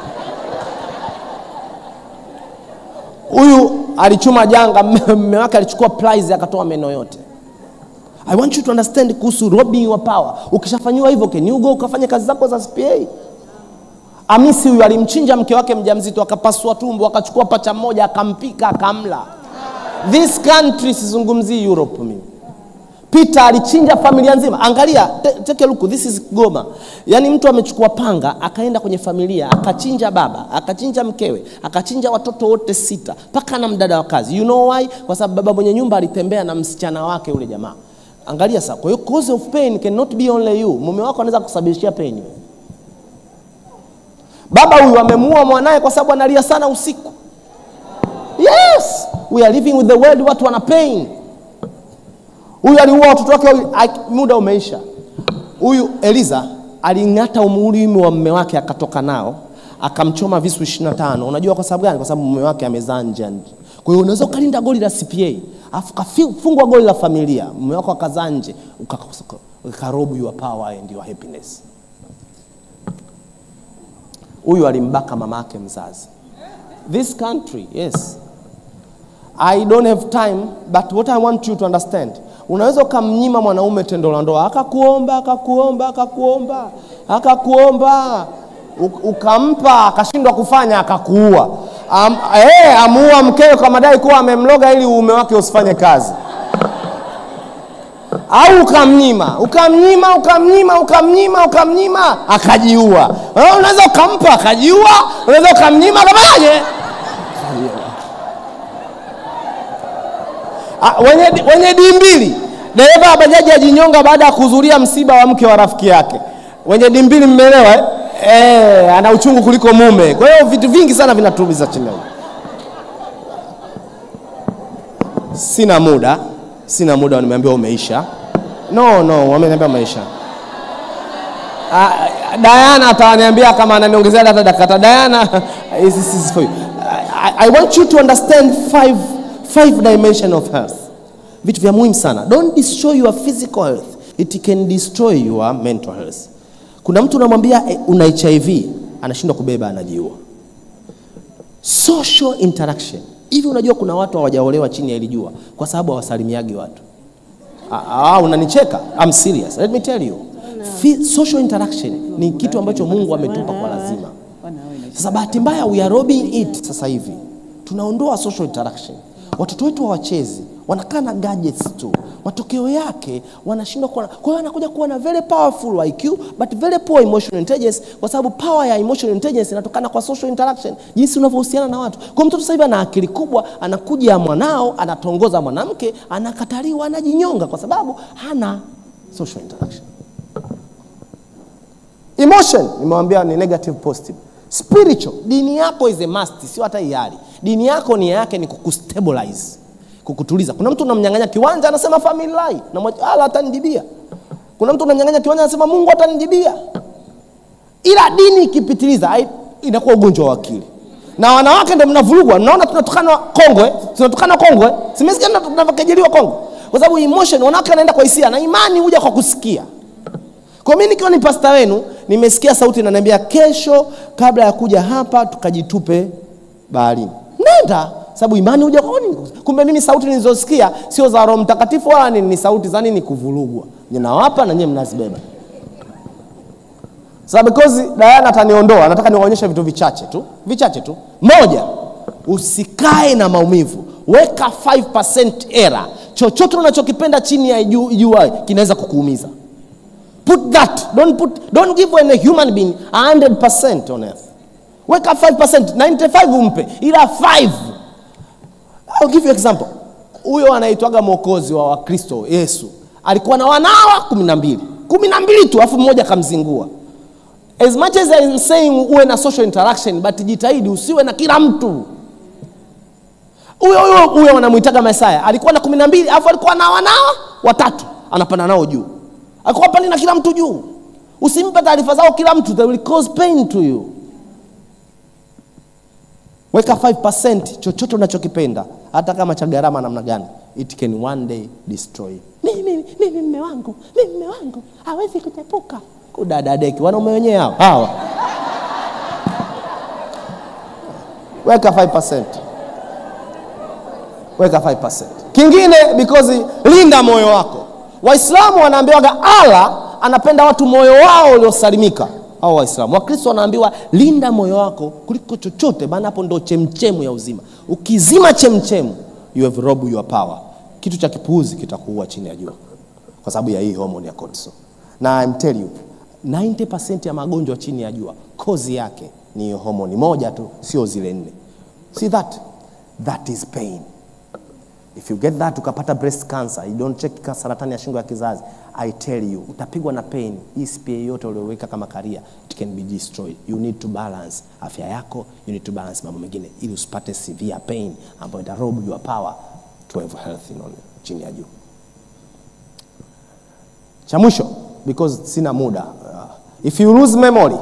Huyu alichuma janga, mme wake alichukua prize akatoa meno yote. I want you to understand kuhusu robbing your power. Ukishafanyiwa hivyo, can you go ukafanya kazi zako za CPA? Amisi huyu alimchinja mke wake mjamzito, akapasua tumbo, akachukua pacha moja, akampika, akamla. This country, sizungumzii Europe mimi. Peter alichinja familia nzima. Angalia, te- take a look, this is Goma. Yaani mtu amechukua panga akaenda kwenye familia akachinja baba, akachinja mkewe, akachinja watoto wote sita, mpaka na mdada wa kazi. You know why? Kwa sababu baba mwenye nyumba alitembea na msichana wake yule jamaa. Angalia sasa, kwa hiyo cause of pain cannot be only you. Mume wako anaweza kusababishia pain. wewe. Baba huyu amemuua mwanaye kwa sababu analia sana usiku. Yes, we are living with the world, watu wana pain. Huyu aliua watoto wake wawili, ak- muda umeisha. Huyu Eliza aling'ata umulimi wa mume wake akatoka nao akamchoma visu 25. Unajua kwa sababu gani? Kwa sababu mume wake amezaa nje. ya nchi. Kwa hiyo unaweza ukalinda goli la CPA afu kafungwa goli la familia, mume wako akazaa nje, uka- ukarobu your power and your happiness. Huyu alimbaka mama yake mzazi. This country, yes, I don't have time but what I want you to understand, unaweza ukamnyima mwanaume tendo la ndoa akakuomba akakuomba akakuomba akakuomba u- ukampa akashindwa kufanya akakuua. Am, eh, amuua mkewe kwa madai kuwa amemloga ili uume wake usifanye kazi au ukamnyima ukamnyima ukamnyima ukamnyima ukamnyima akajiua. Wewe Unaweza ukampa akajiua, unaweza ukamnyima akafanyaje? Ah, wenye, wenye dii mbili dereva wa bajaji ajinyonga baada ya kuhudhuria msiba wa mke wa rafiki yake. Wenye dii mbili mmeelewa eh? Eh, ana uchungu kuliko mume. Kwa hiyo vitu vingi sana vinatuumiza chini huko. Sina muda, sina muda, nimeambiwa umeisha. No, no, wameniambia umeisha. Ah, Diana ataniambia kama ananiongezea hata dakika tatu. Diana, this is for you. I, I want you to understand five, five dimension of health. Vitu vya muhimu sana. Don't destroy your physical health. It can destroy your mental health. Kuna mtu unamwambia eh, una HIV, anashindwa kubeba, anajiua. Social interaction. Hivi unajua kuna watu hawajaolewa chini ya hili jua kwa sababu hawasalimiagi watu Ah, ah, unanicheka I'm serious let me tell you Fi- social interaction ni kitu ambacho Mungu ametupa kwa lazima sasa bahati mbaya we are robbing it sasa hivi tunaondoa social interaction watoto wetu hawachezi wanakaa na gadgets tu matokeo yake wanashindwa kuwa kwa hiyo anakuja kuwa na very powerful IQ but very poor emotional intelligence kwa sababu power ya emotional intelligence inatokana kwa social interaction jinsi unavyohusiana na watu kwa mtoto sasa hivi ana akili kubwa anakuja mwanao anatongoza mwanamke anakataliwa anajinyonga kwa sababu hana social interaction emotion nimewambia ni negative positive spiritual dini yako is a must sio hata hiari dini yako nia yake ni kukustabilize kukutuliza kuna mtu unamnyang'anya kiwanja anasema family lie na mwacha- ala atanijibia kuna mtu unamnyang'anya kiwanja anasema mungu atanijibia ila dini ikipitiliza hai- inakuwa ugonjwa wa akili na wanawake ndio mnavurugwa naona tunatukana kongwe tunatukana kongwe simesikia tuna- tunavyokejeliwa kongwe kwa sababu emotion wanawake wanaenda kwa hisia na imani huja kwa kusikia kwa mimi nikiwa ni pasta wenu nimesikia sauti inaniambia kesho kabla ya kuja hapa tukajitupe baharini nenda sababu imani huja kwa nini kumbe mimi sauti nilizosikia sio za roho mtakatifu wala ni, ni sauti za nini kuvurugwa ninawapa na nyie mnazibeba sasa because Diana ataniondoa nataka niwaonyeshe vitu vichache tu vichache tu moja usikae na maumivu weka 5% error chochote unachokipenda chini ya ju- jua kinaweza kukuumiza put that don't put don't give an human being 100% on earth weka 5% 95 umpe ila 5 I'll give you example huyo anaitwaga mwokozi wa wakristo yesu alikuwa na wanawa kumi na mbili kumi na mbili tu alafu mmoja akamzingua as much as I'm saying uwe na social interaction but jitahidi usiwe na kila mtu huyo huyo huyo wanamwitaga Mesaya alikuwa na kumi na mbili alafu alikuwa na wanawa watatu anapanda nao juu alikuwa pandi na kila mtu juu usimpe taarifa zao kila mtu they will cause pain to you weka 5% chochote unachokipenda hata kama cha gharama namna gani it can one day destroy mimi mimi mme wangu mimi mme wangu hawezi kutepuka kudadadeki wanaume wenyewe hao hawa weka 5% weka 5%. Kingine because linda moyo wako. Waislamu wanaambiwaga Allah anapenda watu moyo wao uliosalimika. Hao Waislamu. Wakristo wanaambiwa linda moyo wako kuliko chochote, maana hapo ndo chemchemu ya uzima. Ukizima chemchemu, you have robbed your power. Kitu cha kipuuzi kitakuua chini ya jua kwa sababu ya hii hormone ya cortisol. Na I'm tell you 90% ya magonjwa chini ya jua kozi yake ni hiyo homoni moja tu, sio zile nne. See that? That is pain. If you get that ukapata breast cancer, you don't check ka- saratani ya shingo ya kizazi, I tell you utapigwa na pain. Hii SPA yote ulioweka kama career, it can be destroyed. You need to balance afya yako, you need to balance mambo mengine ili usipate severe pain ambayo ita rob your power to have health in on chini ya juu. Cha mwisho because sina muda. Uh, if you lose memory,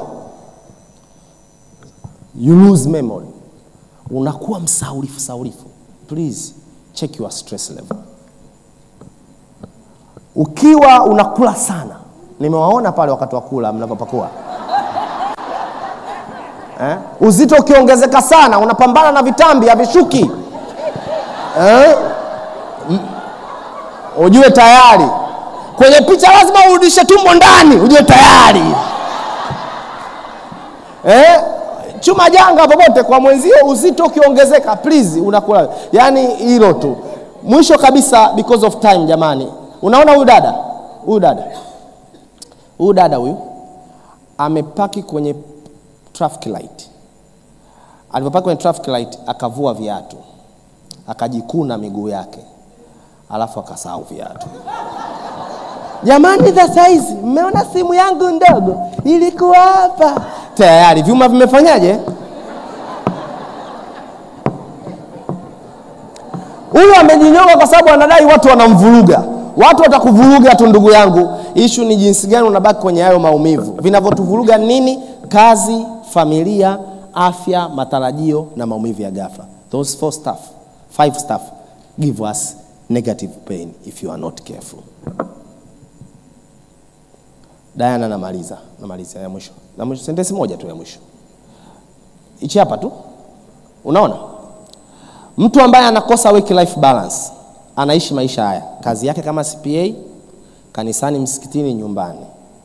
you lose memory unakuwa msaulifu saulifu please check your stress level ukiwa unakula sana nimewaona pale wakati wa kula mnavyopakua eh? uzito ukiongezeka sana unapambana na vitambi havishuki eh? M- ujue tayari kwenye picha lazima urudishe tumbo ndani ujue tayari eh? chuma janga popote kwa mwenzio uzito ukiongezeka please unakula yani hilo tu mwisho kabisa because of time jamani unaona huyu dada huyu dada huyu dada huyu amepaki kwenye traffic light alipopaki kwenye traffic light akavua viatu akajikuna miguu yake alafu akasahau viatu jamani sasa hizi mmeona simu yangu ndogo ilikuwa hapa tayari vyuma vimefanyaje huyu amejinyonga kwa sababu anadai watu wanamvuruga watu watakuvuruga tu ndugu yangu ishu ni jinsi gani unabaki kwenye hayo maumivu vinavyotuvuruga nini kazi familia afya matarajio na maumivu ya ghafla those four stuff five stuff give us negative pain if you are not careful Diana namaliza, namaliza ya mwisho. Na mwisho sentensi moja tu ya mwisho. Ichi hapa tu. Unaona? Mtu ambaye anakosa work life balance anaishi maisha haya. Kazi yake kama CPA, kanisani, msikitini, nyumbani.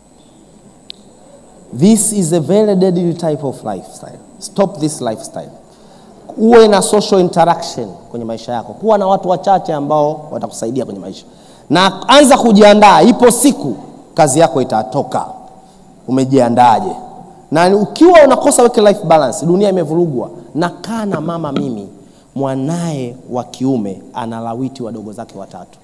This is a very deadly type of lifestyle. Stop this lifestyle. Uwe na social interaction kwenye maisha yako, kuwa na watu wachache ambao watakusaidia kwenye maisha, na anza kujiandaa. Ipo siku kazi yako itatoka. Umejiandaaje? Na ukiwa unakosa work life balance, dunia imevurugwa. Nakaa na mama mimi, mwanaye wa kiume analawiti wadogo zake watatu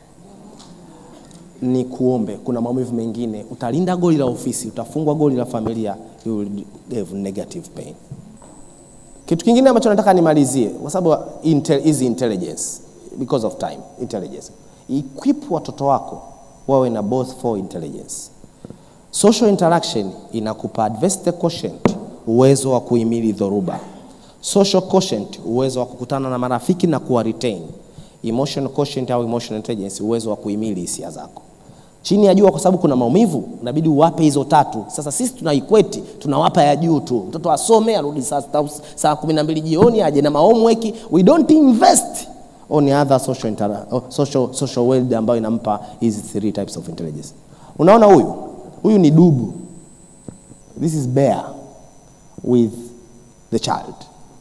ni kuombe. Kuna maumivu mengine, utalinda goli la ofisi, utafungwa goli la familia, you will have negative pain. Kitu kingine ambacho nataka nimalizie, kwa sababu intel, hizi intelligence because of time, intelligence, equip watoto wako wawe na both for intelligence. Social interaction inakupa adversity quotient, uwezo wa kuhimili dhoruba. Social quotient, uwezo wa kukutana na marafiki na kuwa retain. Emotional quotient au emotional intelligence, uwezo wa kuhimili hisia zako. Chini ya jua, kwa sababu kuna maumivu, inabidi uwape hizo tatu. Sasa sisi tuna equate, tunawapa ya juu tu. Mtoto asome arudi saa, saa, saa kumi na mbili jioni aje na homework. We don't invest on other social, intera- oh, social, social world ambayo inampa hizi three types of intelligence. Unaona huyu huyu ni dubu, this is bear with the child.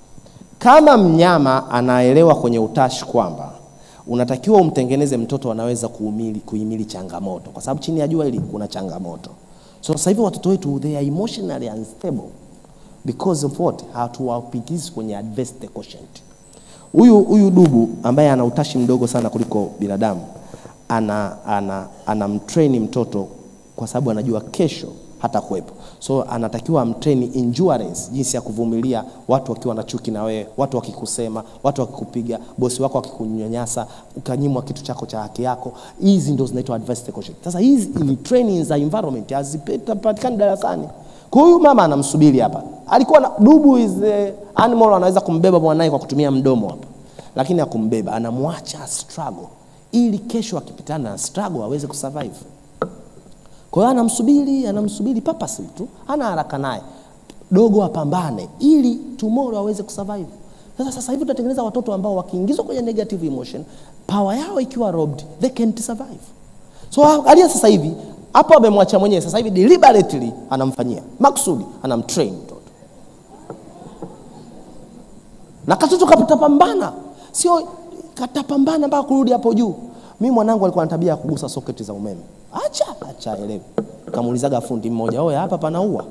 Kama mnyama anaelewa kwenye utashi kwamba unatakiwa umtengeneze mtoto anaweza kuhimili, kuhimili changamoto, kwa sababu chini ya jua hili kuna changamoto. So sasa hivi watoto wetu they are emotionally unstable because of what, hatuwapikizi kwenye adversity quotient. Huyu huyu dubu ambaye ana utashi mdogo sana kuliko binadamu ana, ana, anamtrain mtoto kwa sababu anajua kesho hata kuwepo, so anatakiwa amtrain endurance, jinsi ya kuvumilia watu wakiwa na chuki na wewe, watu wakikusema, watu wakikupiga, bosi wako akikunyanyasa, ukanyimwa kitu chako cha haki yako. Hizi ndo zinaitwa adversity quotient. Sasa hizi ni training za environment hazipatikani darasani. Kwa huyu mama anamsubiri hapa, alikuwa na dubu is the animal, anaweza kumbeba mwanae kwa kutumia mdomo hapa, lakini akumbeba, anamwacha struggle ili kesho akipitana na struggle aweze kusurvive. Kwa hiyo anamsubiri, anamsubiri purposely tu, hana haraka naye, dogo apambane ili tomorrow aweze kusurvive. Sasa sasa hivi tunatengeneza watoto ambao wakiingizwa kwenye negative emotion, power yao ikiwa robbed, they can't survive. So angalia sasa hivi hapo amemwacha mwenyewe, sasa hivi deliberately anamfanyia maksudi, anamtrain mtoto na katoto katapambana, sio katapambana mpaka kurudi hapo juu. Mi mwanangu alikuwa na tabia ya kugusa soketi za umeme, acha acha, elewi. Kamuulizaga fundi mmoja, oye, hapa panaua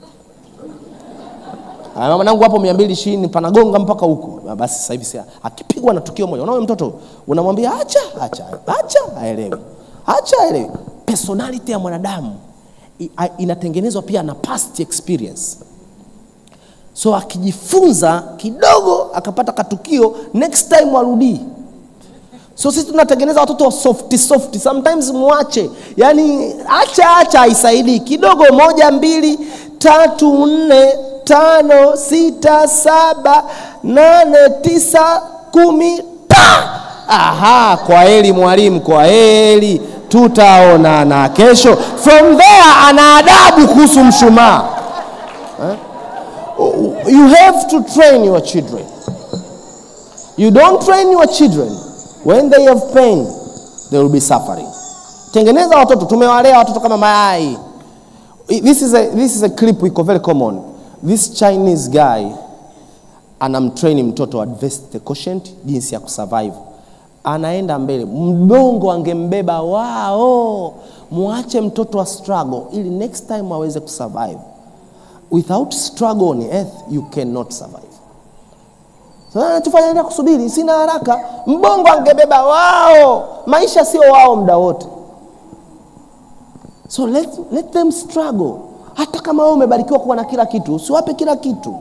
Ah, mwanangu hapo mia mbili ishirini panagonga mpaka huko. Ah, Basi sasa hivi sia akipigwa na tukio moja, unaona mtoto unamwambia acha acha acha, aelewi, acha aelewi. Personality ya mwanadamu i- a- inatengenezwa pia na past experience so akijifunza kidogo akapata katukio next time warudii so sisi tunatengeneza watoto wa soft soft sometimes mwache yani acha acha haisaidii kidogo moja mbili tatu nne tano sita saba nane tisa kumi ta aha kwa heri mwalimu kwa heri tutaonana kesho from there ana adabu kuhusu mshumaa you have to train your children. You don't train your children when they have pain, they will be suffering. Tengeneza watoto, tumewalea watoto kama mayai. This is a, this is a clip iko very common. This Chinese guy anamtrain mtoto adversity quotient, jinsi ya kusurvive. Anaenda mbele, mdongo angembeba wao, mwache mtoto wa struggle ili next time aweze kusurvive without struggle on earth you cannot survive. Sasa tufanyaje kusubiri? Sina haraka. Mbongo angebeba wao, maisha sio wao muda wote. So let, let them struggle. Hata kama wewe umebarikiwa kuwa na kila kitu, usiwape kila kitu.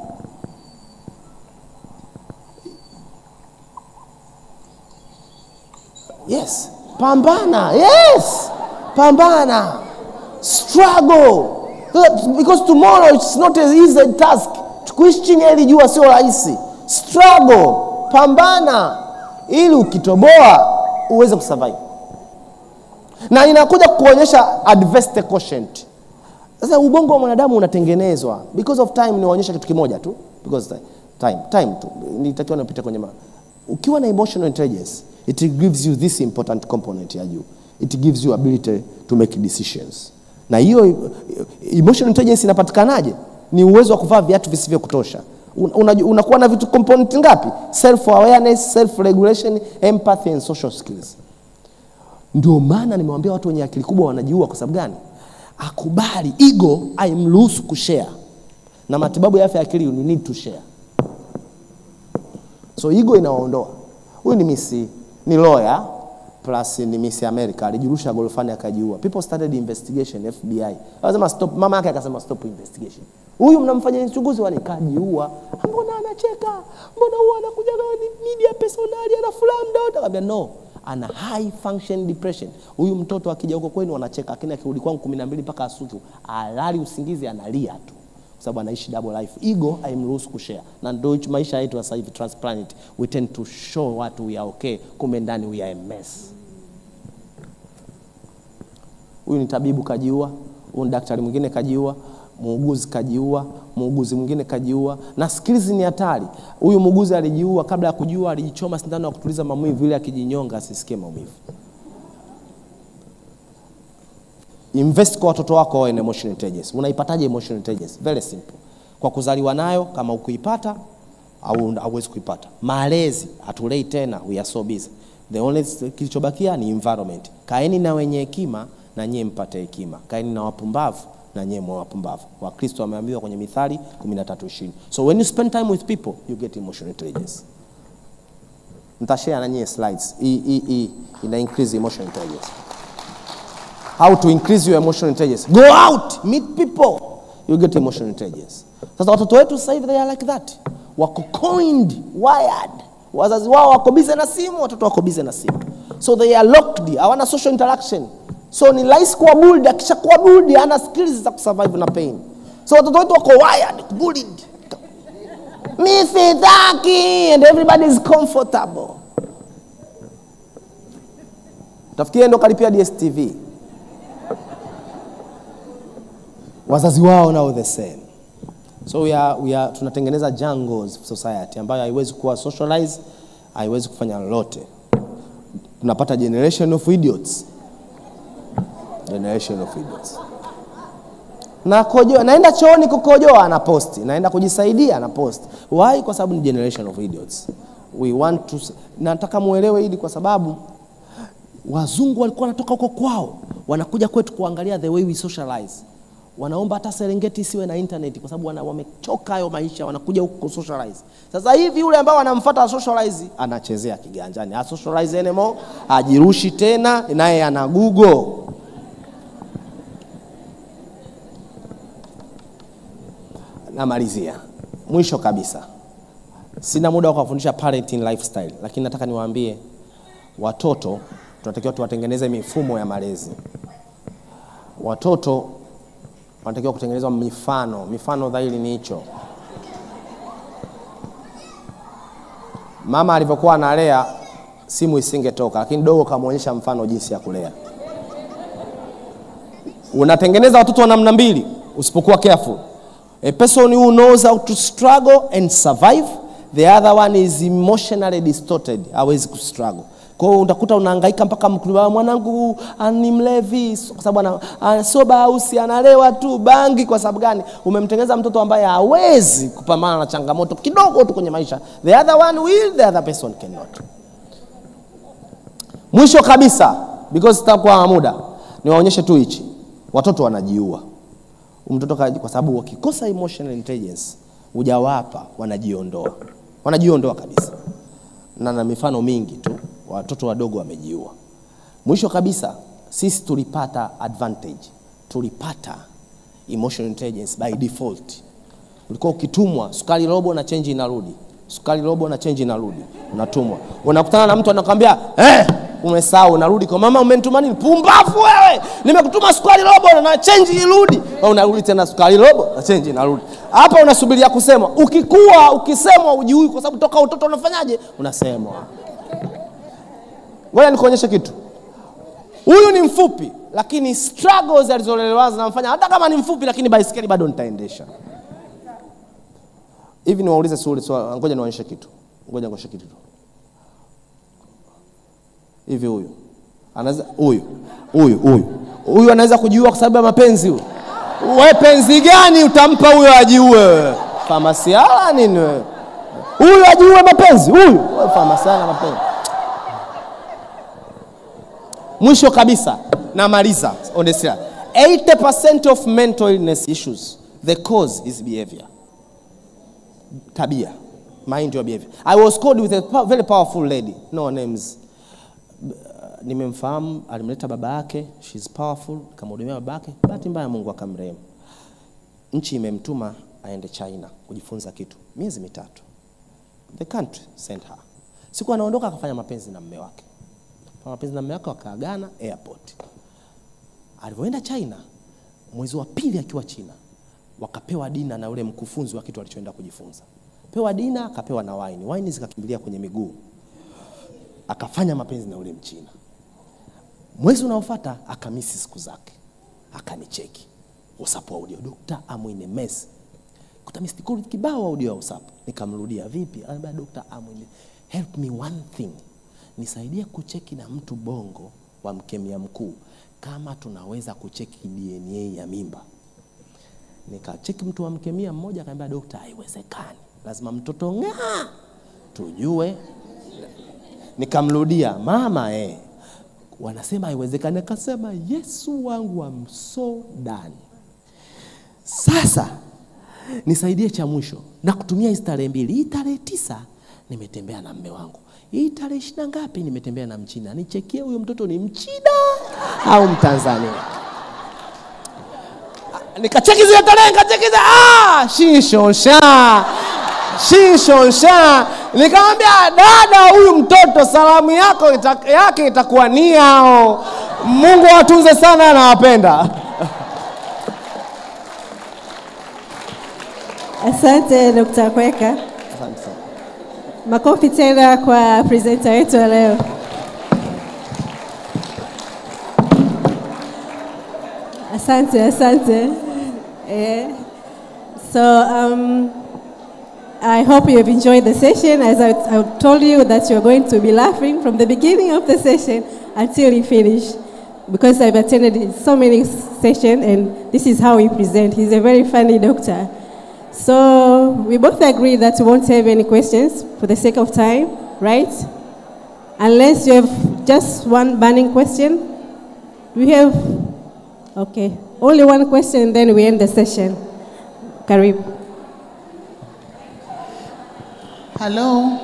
Yes, pambana. Yes, pambana. Struggle. Because tomorrow it's not an easy task. Kuishi chini ya hili jua sio rahisi. Struggle, pambana ili ukitoboa uweze kusurvive. Na inakuja kuonyesha adversity quotient. Sasa ubongo wa mwanadamu unatengenezwa because of time. Niwaonyesha kitu kimoja tu because time, time, time tu nitakiwa napita kwenye ma. Ukiwa na emotional intelligence it gives you this important component ya juu it gives you ability to make decisions na hiyo emotional intelligence inapatikanaje ni uwezo wa kuvaa viatu visivyo kutosha Un- unaju- unakuwa na vitu component ngapi self awareness self regulation empathy and social skills ndio maana nimewambia watu wenye akili kubwa wanajiua kwa sababu gani akubali ego aimruhusu kushare na matibabu ya afya ya akili you need to share so ego inawaondoa huyu ni misi ni lawyer plus ni misi america alijirusha gorofani akajiua people started investigation fbi akasema stop mama yake akasema stop investigation huyu mnamfanya uchunguzi wani kajiua mbona anacheka mbona huwa anakuja na ni media personali ana furaha mdoto akamwambia no ana high function depression huyu mtoto akija huko kwenu anacheka lakini akirudi kwangu kumi na mbili mpaka asuku alali usingizi analia tu kwa sababu anaishi double life ego haimruhusu kushare na ndio hicho maisha yetu ya sasa hivi transparent we tend to show watu we are okay kumbe ndani we are a mess huyu ni tabibu kajiua huyu ni daktari mwingine kajiua muuguzi kajiua muuguzi mwingine kajiua na skills ni hatari huyu muuguzi alijiua kabla ya kujiua alijichoma sindano ya kutuliza maumivu ili akijinyonga asisikie maumivu invest kwa watoto wako wawe na emotional intelligence unaipataje emotional intelligence very simple kwa kuzaliwa nayo kama ukuipata au hauwezi kuipata malezi hatulei tena we are so busy the only kilichobakia ni environment kaeni na wenye hekima na nyie mpate hekima kaeni na wapumbavu na nyie mwa wapumbavu wakristo wameambiwa kwenye mithali 13:20 so when you spend time with people you get emotional intelligence nitashare na nyie slides hii hii hii ina increase emotional intelligence how to increase your emotional intelligence go out meet people you get emotional intelligence sasa watoto wetu sasa hivi they are like that wako coined wired wazazi wao wako bize na simu watoto wako bize na simu so they are locked hawana social interaction so ni rahisi kuwa bullied akishakuwa bullied hana skills za kusurvive na pain so watoto wetu wako wired bullied mi sitaki and everybody is comfortable tafikiria ndo kalipia dstv wazazi wao nao the same so we are, we are, tunatengeneza jungles society ambayo haiwezi kuwa socialize haiwezi kufanya lolote tunapata generation of idiots generation of idiots na kojoa naenda chooni kukojoa ana posti naenda kujisaidia ana post why kwa sababu ni generation of idiots we want to nataka muelewe hili kwa sababu wazungu walikuwa wanatoka huko kwao wanakuja kwetu kuangalia the way we socialize wanaomba hata serengeti isiwe na internet kwa sababu wana, wamechoka hayo maisha wanakuja huku socialize sasa hivi yule ambao anamfuata socialize anachezea kiganjani ha socialize anymore ajirushi tena naye ana google namalizia mwisho kabisa sina muda wa kuwafundisha parenting lifestyle lakini nataka niwaambie watoto tunatakiwa tuwatengeneze mifumo ya malezi watoto wanatakiwa kutengenezwa mifano mifano dhahiri ni hicho mama alivyokuwa analea simu isingetoka lakini dogo kamwonyesha mfano jinsi ya kulea unatengeneza watoto wa namna mbili usipokuwa careful a person who knows how to struggle and survive the other one is emotionally distorted hawezi kustruggle kwa hiyo utakuta unahangaika mpaka mkulima mwanangu ah, ni mlevi so- kwa sababu ana- ana- soba ausi analewa tu bangi kwa sababu gani umemtengeneza mtoto ambaye hawezi kupambana na changamoto kidogo tu kwenye maisha the other one will the other person cannot mwisho kabisa because sitakuwa na muda niwaonyeshe tu hichi watoto wanajiua mtoto kaji- kwa sababu wakikosa emotional intelligence hujawapa wanajiondoa wanajiondoa kabisa na na mifano mingi tu watoto wadogo wamejiua mwisho kabisa sisi tulipata advantage tulipata emotional intelligence by default ulikuwa ukitumwa sukari robo na chenji inarudi sukari robo na chenji inarudi unatumwa unakutana na mtu anakwambia eh, umesahau unarudi kwa mama umenituma nini pumbafu wewe nimekutuma sukari robo na chenji irudi Au unarudi tena sukari robo na chenji inarudi hapa unasubiria kusemwa ukikua ukisemwa ujui kwa sababu toka utoto unafanyaje unasemwa ngoja nikuonyeshe kitu huyu ni mfupi lakini struggles alizolelewa zinamfanya hata kama ni mfupi lakini baiskeli bado nitaendesha hivi niwaulize swali swali ngoja niwaonyeshe kitu ngoja nionyeshe kitu tu hivi huyu anaweza huyu huyu huyu huyu anaweza kujiua kwa sababu ya mapenzi huyu we penzi gani utampa huyo ajiue wewe famasiala nini wewe huyu ajiue mapenzi huyu Wewe famasiala mapenzi mwisho kabisa namaliza on the slide. 80% of mental illness issues the cause is behavior tabia mind your behavior i was called with a po- very powerful lady no names nimemfahamu alimleta baba yake shes powerful kamhudumia baba yake bahati mbaya mungu akamrehemu nchi imemtuma aende china kujifunza kitu miezi mitatu the country sent her siku anaondoka akafanya mapenzi na mme wake Fanya mapenzi na mme wake wakaagana airport alivyoenda china mwezi wa pili akiwa china wakapewa dina na ule mkufunzi wa kitu alichoenda kujifunza pewa dina akapewa na waini waini zikakimbilia kwenye miguu akafanya mapenzi na ule mchina mwezi unaofuata akamisi siku zake akanicheki usapu audio dokta amwine mes kuta missed call kibao audio ya usapu nikamrudia vipi anambia dokta amwine help me one thing nisaidie kucheki na mtu bongo wa mkemia mkuu kama tunaweza kucheki dna ya mimba nikacheki mtu wa mkemia mmoja akaambia dokta haiwezekani lazima mtoto ng'aa tujue nikamrudia mama eh. wanasema haiwezekani akasema yesu wangu am so done sasa nisaidie cha mwisho na kutumia hizi tarehe mbili hii tarehe tisa nimetembea na mme wangu hii tarehe ishina ngapi nimetembea na mchina nichekie huyo mtoto ni mchina au mtanzania nikacheki zile tarehe nikacheki zile ah shishonsha shishonsha nikamwambia dada huyu mtoto salamu yako ita, yake itakuwa niao mungu awatunze sana anawapenda Asante Dr. Kweka. Asante sana. Makofi tena kwa presenter wetu wa leo. Asante, asante. Eh, So um, I hope you have enjoyed the session. As I, I told you that you're going to be laughing from the beginning of the session until you finish. Because I've attended so many sessions and this is how he presents. He's a very funny doctor. So we both agree that we won't have any questions for the sake of time, right? Unless you have just one burning question. We have, okay, only one question, then we end the session. Karibu. Hello.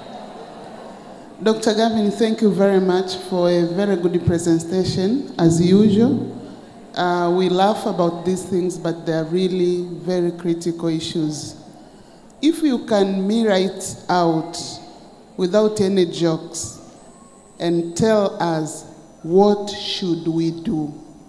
Dr. Gavin, thank you very much for a very good presentation, as usual. Uh, we laugh about these things, but they're really very critical issues. If you can mirror it out without any jokes and tell us what should we do?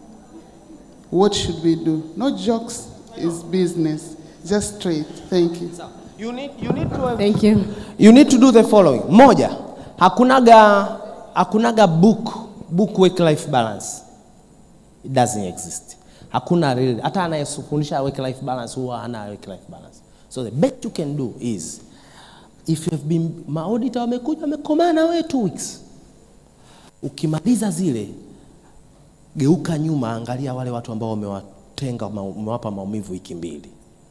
What should we do? No jokes is business. Just straight. Thank you. You need, you need to have Thank you. you need to do the following moja hakunaga hakunaga book book work life balance it doesn't exist hakuna real hata anayefundisha work life balance huwa hana work life balance so the best you can do is if you have been maauditor wamekuja wamekomaa na wewe two weeks ukimaliza zile geuka nyuma angalia wale watu ambao umewatenga ma- umewapa maumivu wiki mbili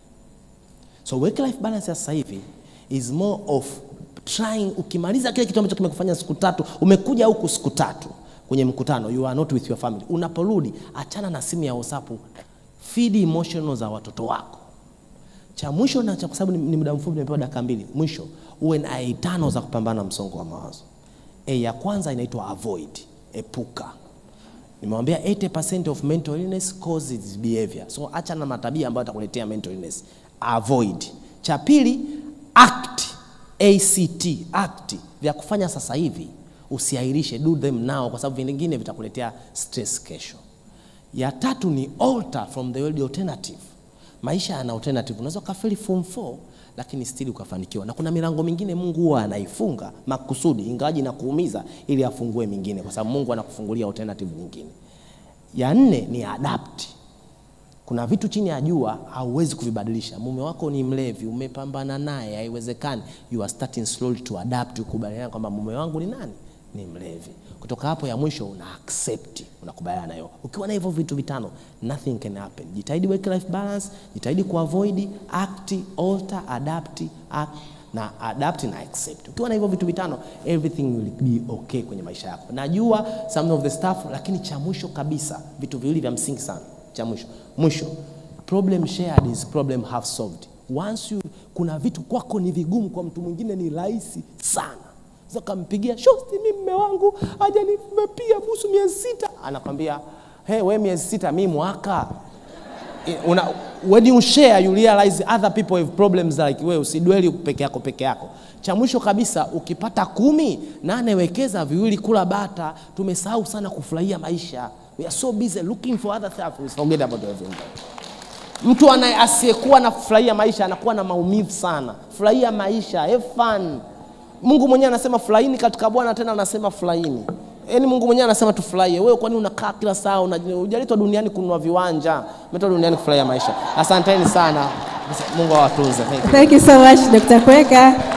so work life balance ya sasa hivi is more of trying ukimaliza kile kitu ambacho kimekufanya siku tatu umekuja huku siku tatu kwenye mkutano you are not with your family unaporudi achana na simu ya whatsapp feed emotional za watoto wako cha mwisho na cha kwa sababu ni, ni muda mfupi nimepewa dakika mbili mwisho uwe na a tano za kupambana na msongo wa mawazo a ya kwanza inaitwa avoid epuka nimewambia 80% of mental illness causes behavior so acha na matabia ambayo atakuletea mental illness avoid cha pili act act act vya kufanya sasa hivi usiairishe do them now kwa sababu vingine vitakuletea stress kesho ya tatu ni alter from the world alternative maisha yana alternative unaweza ukafeli form 4 lakini still ukafanikiwa na kuna milango mingine mungu huwa anaifunga makusudi ingawaji na kuumiza ili afungue mingine kwa sababu mungu anakufungulia alternative nyingine ya nne ni adapt kuna vitu chini ya jua hauwezi kuvibadilisha mume wako ni mlevi umepambana naye haiwezekani you are starting slowly to adapt ukubaliana kwamba mume wangu ni nani ni mlevi. Kutoka hapo ya mwisho una accept, unakubaliana nayo. Ukiwa na hivyo vitu vitano, nothing can happen. Jitahidi work life balance, jitahidi kuavoid, act, alter, adapt, act na adapt na accept. Ukiwa na hivyo vitu vitano, everything will be okay kwenye maisha yako. Najua some of the stuff, lakini cha mwisho kabisa, vitu viwili vya msingi sana. Cha mwisho mwisho, problem shared is problem half solved. Once you, kuna vitu kwako ni vigumu, kwa mtu mwingine ni rahisi sana. Sasa kampigia shosti, mimi mume wangu hajanipia busu miezi sita, anakwambia hey, we miezi sita, mi mwaka una, when you share you realize other people have problems like wewe, usidweli peke yako peke yako. Cha mwisho kabisa, ukipata kumi, nane wekeza, viwili kula bata. Tumesahau sana kufurahia maisha, we are so busy looking for other stuff, we forget about everything. Mtu anaye asiyekuwa na furahia maisha anakuwa na maumivu sana. Furahia maisha, have fun. Mungu mwenyewe anasema furahini katika Bwana, tena anasema furahini. Yaani Mungu mwenyewe anasema tufurahie. Wewe kwani unakaa kila saa hujaletwa duniani kununua viwanja, umeletwa duniani kufurahia maisha. Asanteni sana. Mungu awatunze. Thank you. Thank you so much, Dr. Kweka.